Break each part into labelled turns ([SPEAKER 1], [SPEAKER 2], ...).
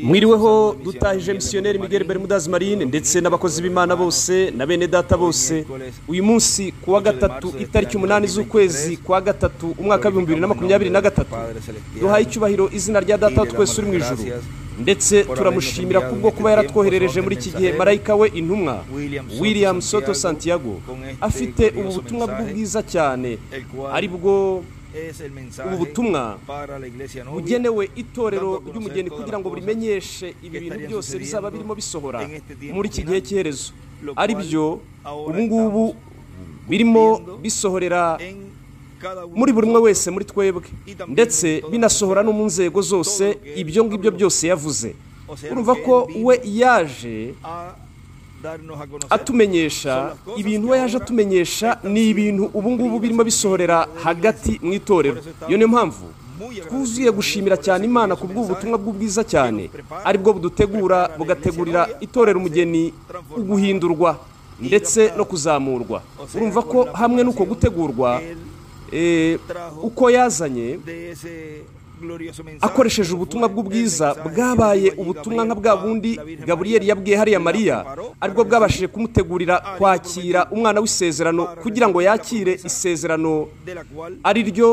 [SPEAKER 1] mwiriweho ho dutahije misiyoneri miguel bermudas marine ndetse n'abakozi b'imana bose na bene data bose uyu munsi ku wa gatatu itariki umunani z'ukwezi kwa gatatu umwaka w'ibihumbi bibiri na makumyabiri na gatatu duhaye icyubahiro izina rya data wa twese uri mu ijuru ndetse turamushimira kubwo kuba yaratwoherereje muri iki gihe marayika we intumwa william soto santiago afite ubu butumwa bw'ubwiza cyane ari bwo ubu butumwa bugenewe itorero ry'umugeni kugira ngo burimenyeshe ibi bintu byose bizaba birimo bisohora muri iki gihe cy'iherezo ari byo ubu ngubu birimo bisohorera muri buri umwe wese muri twebwe ndetse binasohora no mu nzego zose ibyo ngibyo byose yavuze urumva ko we yaje atumenyesha ibintu we yaje atumenyesha ni ibintu ubu ngubu birimo bisohorera hagati mu itorero iyo niyo mpamvu twuzuye gushimira cyane imana ku bw'ubutumwa bw'ubwiza cyane aribwo budutegura bugategurira itorero umugeni uguhindurwa ndetse no kuzamurwa urumva ko hamwe n'uko gutegurwa uko yazanye akoresheje ubutumwa bw'ubwiza bwabaye ubutumwa nka bwa bundi gaburiyeri yabwiye hariya mariya aribwo bwabashije kumutegurira kwakira umwana w'isezerano kugira ngo yakire isezerano ari ryo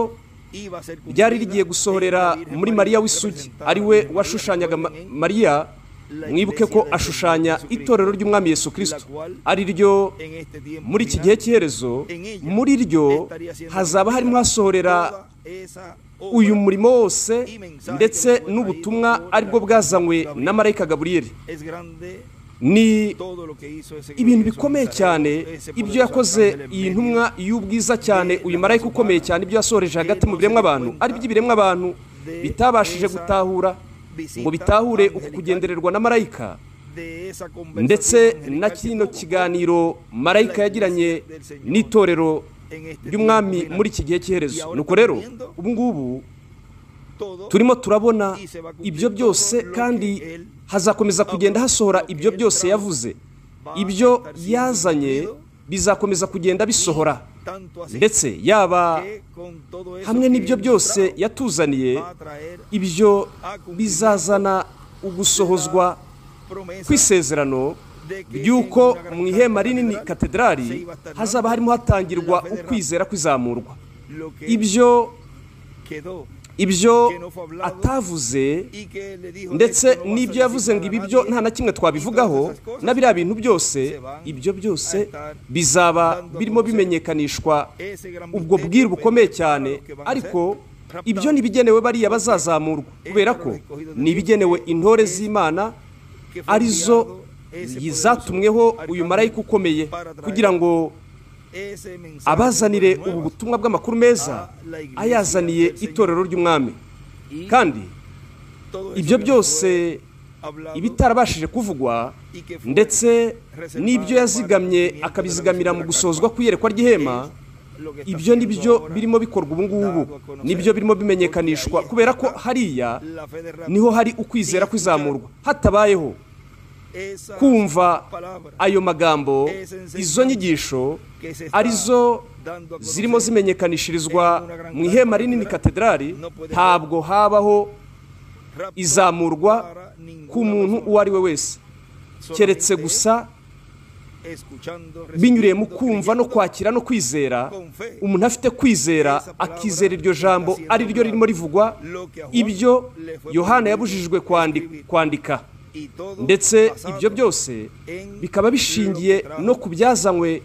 [SPEAKER 1] ryari rigiye gusohorera muri mariya w'isugi ari we washushanyaga mariya mwibuke ko ashushanya itorero ry'umwami Yesu kirisito ari ryo muri iki gihe cy'iherezo muri ryo hazaba harimo hasohorera uyu murimo wose ndetse n'ubutumwa aribwo bwazanywe na marayika gaburiyeri ni ibintu bikomeye cyane ibyo yakoze iyi ntumwa y'ubwiza cyane uyu marayika ukomeye cyane ibyo yasohoreje hagati mu biremwa abantu aribyo ibiremwa abantu bitabashije gutahura ngo bitahure uku kugendererwa na marayika ndetse na kino kiganiro marayika yagiranye n'itorero ry'umwami muri iki gihe cy'iherezo nuko rero ubu ngubu turimo turabona ibyo byose kandi hazakomeza kugenda hasohora ibyo byose yavuze ibyo yazanye bizakomeza kugenda bisohora ndetse yaba hamwe n'ibyo byose yatuzaniye ibyo bizazana ugusohozwa kw'isezerano ry'uko mu ihema rinini katedrali hazaba harimo hatangirwa ukwizera kw'izamurwa ibyo ibyo atavuze ndetse n'ibyo yavuze ngo ibi byo nta na kimwe twabivugaho na biriya bintu byose ibyo byose bizaba birimo bimenyekanishwa ubwo bwira bukomeye cyane ariko ibyo ntibigenewe bariya bazazamurwa kubera ko ntibigenewe intore z'imana arizo zatumweho uyu marayika ukomeye kugira ngo abazanire ubu butumwa bw'amakuru meza ayazaniye itorero ry'umwami kandi ibyo byose ibitarabashije kuvugwa ndetse n'ibyo yazigamye akabizigamira mu gusohozwa kw'iyerekwa ry'ihema ibyo ni byo birimo bikorwa ubu ngubu nibyo birimo bimenyekanishwa kubera ko hariya niho hari ukwizera kw'izamurwa hatabayeho kumva ayo magambo izo nyigisho arizo zirimo zimenyekanishirizwa mu ihema rinini katedrali ntabwo habaho izamurwa ku muntu uwo ari we wese keretse gusa binyuriye mu kumva no kwakira no kwizera umuntu afite kwizera akizera iryo jambo ari ryo ririmo rivugwa ibyo yohana yabujijwe kwandika ndetse ibyo byose bikaba bishingiye no ku byazanywe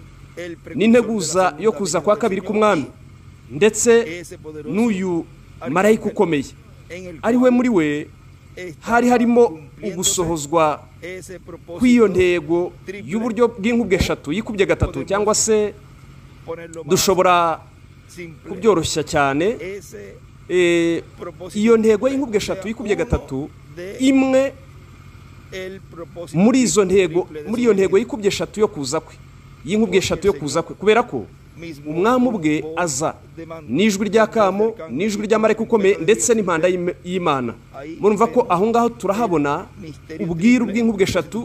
[SPEAKER 1] n'integuza yo kuza kwa kabiri k'umwami ndetse n'uyu marayika ukomeye ari we muri we hari harimo ugusohozwa kw'iyo ntego y'uburyo bw'inkubwe eshatu yikubye gatatu cyangwa se dushobora kubyoroshya cyane iyo ntego y'inkubwe eshatu yikubye gatatu imwe muri izo ntego muri iyo ntego yikubye eshatu yo kuza kwe y'inkubwe eshatu yo kuza kwe kubera ko umwami ubwe aza n'ijwi rya kamo n'ijwi rya mareka ukomeye ndetse n'impanda y'imana murumva ko aho ngaho turahabona ubwiru bw'inkubwe eshatu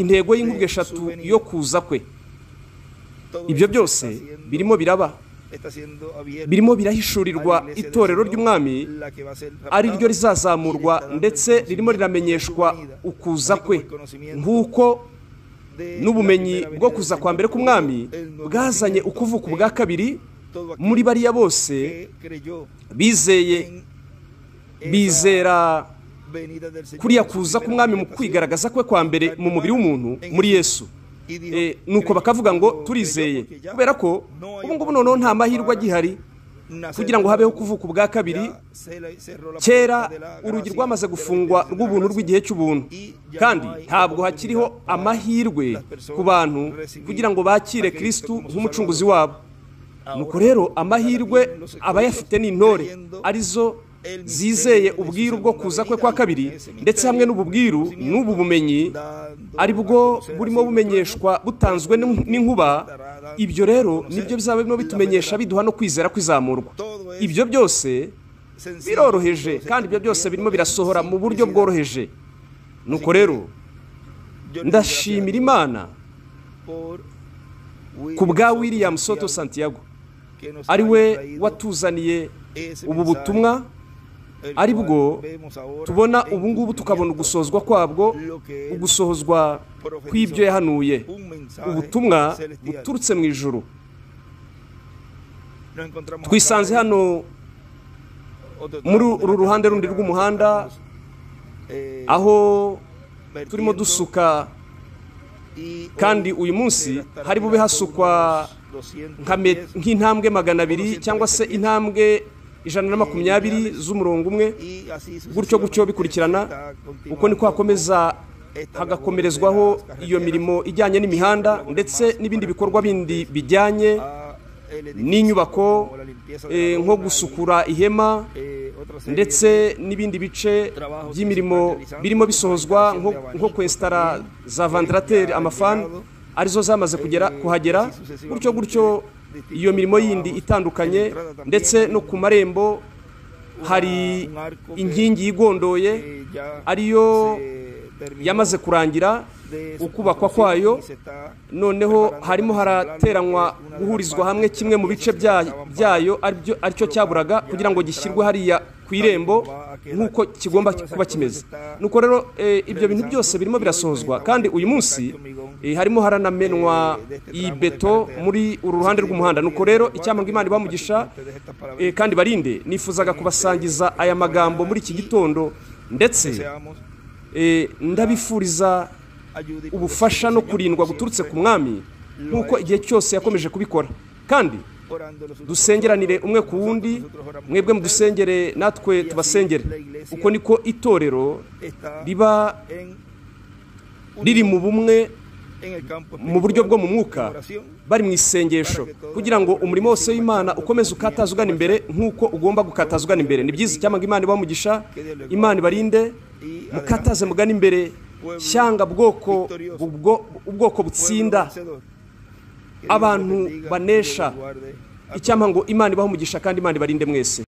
[SPEAKER 1] intego y'inkubwe eshatu yo kuza kwe ibyo byose birimo biraba birimo birahishurirwa itorero ry'umwami ari ryo rizazamurwa ndetse ririmo riramenyeshwa ukuza kwe nk'uko n'ubumenyi bwo kuza kwa mbere k'umwami bwazanye ukuvuka ubwa kabiri muri bariya bose bizeye bizera kuriya kuza k'umwami mu kwigaragaza kwe kwa mbere mu mubiri w'umuntu muri yesu nuko bakavuga ngo turizeye kubera ko ubu ngubu noneho nta mahirwe agihari kugira ngo habeho kuvuka ubwa kabiri kera urugi rwamaze gufungwa rw'ubuntu rw'igihe cy'ubuntu kandi ntabwo hakiriho amahirwe ku bantu kugira ngo bakire kirisitu nk'umucunguzi wabo nuko rero amahirwe abayafite ni intore arizo zizeye ubwiru bwo kuza kwe kwa kabiri ndetse hamwe n'ububwiru n'ubu bumenyi ari bwo burimo bumenyeshwa butanzwe n'inkuba ibyo rero nibyo bizaba birimo bitumenyesha biduha no kwizera kwizamurwa ibyo byose biroroheje kandi ibyo byose birimo birasohora mu buryo bworoheje nuko rero ndashimira imana ku bwa william soto santiago ari we watuzaniye ubu butumwa ari bwo tubona ubu ngubu tukabona ugusozwa kwabwo ugusohozwa kw'ibyo yahanuye ubutumwa buturutse mu ijoro twisanze hano muri uru ruhande rundi rw'umuhanda aho turimo dusuka kandi uyu munsi hari bube hasukwa nk'intambwe magana abiri cyangwa se intambwe ijana na makumyabiri z'umurongo umwe gutyo gutyo bikurikirana uko niko hakomeza hagakomerezwaho iyo mirimo ijyanye n'imihanda ndetse n'ibindi bikorwa bindi bijyanye n'inyubako nko gusukura ihema ndetse n'ibindi bice by'imirimo birimo bisohozwa nko kwesitara za vandarateri amafani arizo zamaze kuhagera gutyo gutyo iyo mirimo yindi itandukanye ndetse no ku marembo hari inkingi yigondoye ariyo yamaze kurangira ukubakwa kwayo noneho harimo harateranywa guhurizwa hamwe kimwe mu bice byayo aricyo cyaburaga kugira ngo gishyirwe hariya ku irembo nk'uko kigomba kuba kimeze nuko rero ibyo bintu byose birimo birasohozwa kandi uyu munsi harimo haranamenwa iyi beto muri uru ruhande rw'umuhanda nuko rero icyampa imana ibamugisha kandi barinde nifuzaga kubasangiza aya magambo muri iki gitondo ndetse ndabifuriza ubufasha no kurindwa guturutse ku mwami nk'uko igihe cyose yakomeje kubikora kandi dusengeranire umwe ku wundi mwebwe mudusengere natwe tubasengere uko niko itorero riba riri mu bumwe mu buryo bwo mu mwuka bari mu isengesho kugira ngo umurimo wose w'imana ukomeze ukataza ugana imbere nk'uko ugomba gukataza ugana imbere ni byiza icyamanga imana ibamugisha imana ibarinde mukataze mugana imbere shyanga bwoko ubwoko butsinda abantu banesha icyampa ngo imana ibaho umugisha kandi imana ibarinde mwese